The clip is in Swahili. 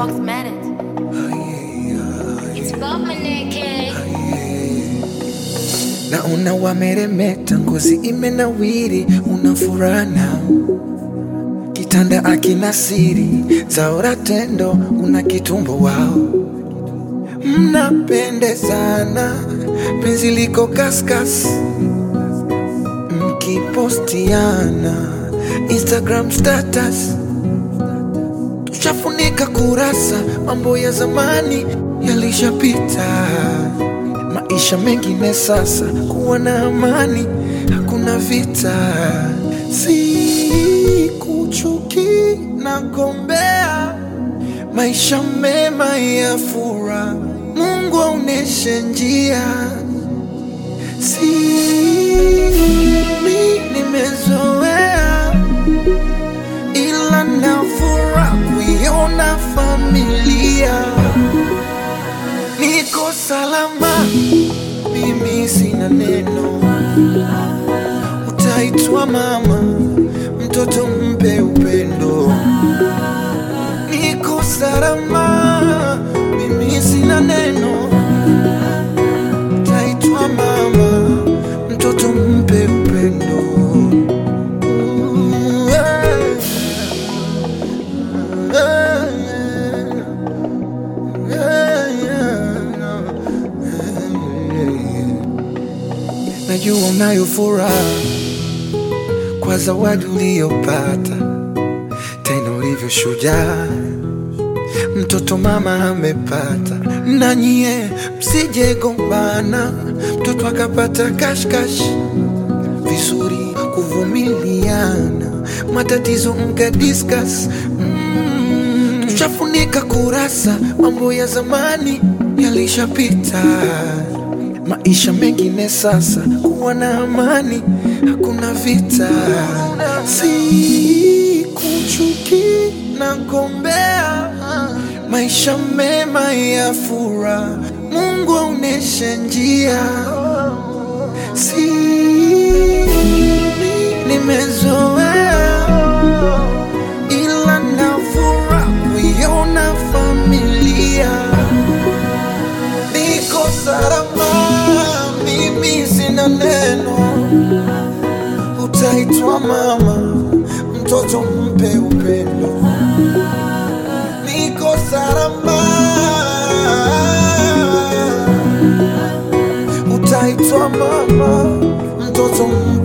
Foxmatic. It's Bomaneke. Naona wameremeta, ngozi imenawiri, una furaha nao, kitanda akina siri, zaora tendo, una kitumbo wao, mnapendezana, penzi liko kaskas, mkipostiana Instagram status, tushafunika kurasa, mambo ya zamani yalishapita maisha mengine sasa, kuwa na amani, hakuna vita. Si kuchuki na gombea maisha mema ya furaha, Mungu aoneshe njia. Si mi nimezoea, ila nafura kuiona familia niko salama, mimi sina neno. Utaitwa mama, mtoto mpe upendo. Niko salama, mimi sina neno. Utaitwa mama, mtoto mpe upendo. Ooh, yeah. Yeah, yeah. Najua unayo furaha kwa zawadi uliyopata, tena ulivyo shujaa, mtoto mama amepata. Na nyie msije gombana, mtoto akapata kashkash, vizuri kuvumiliana, matatizo mka discuss mm, tushafunika kurasa, mambo ya zamani yalishapita maisha mengine sasa, kuwa na amani, hakuna vita. Si kuchuki na gombea maisha mema ya furaha, Mungu aoneshe njia. Si nimezoea, ila nafura kuiona familia niko salama, mimi sina neno. Utaitwa mama, mtoto mpe upendo. Niko salama, utaitwa mama, mtoto mpe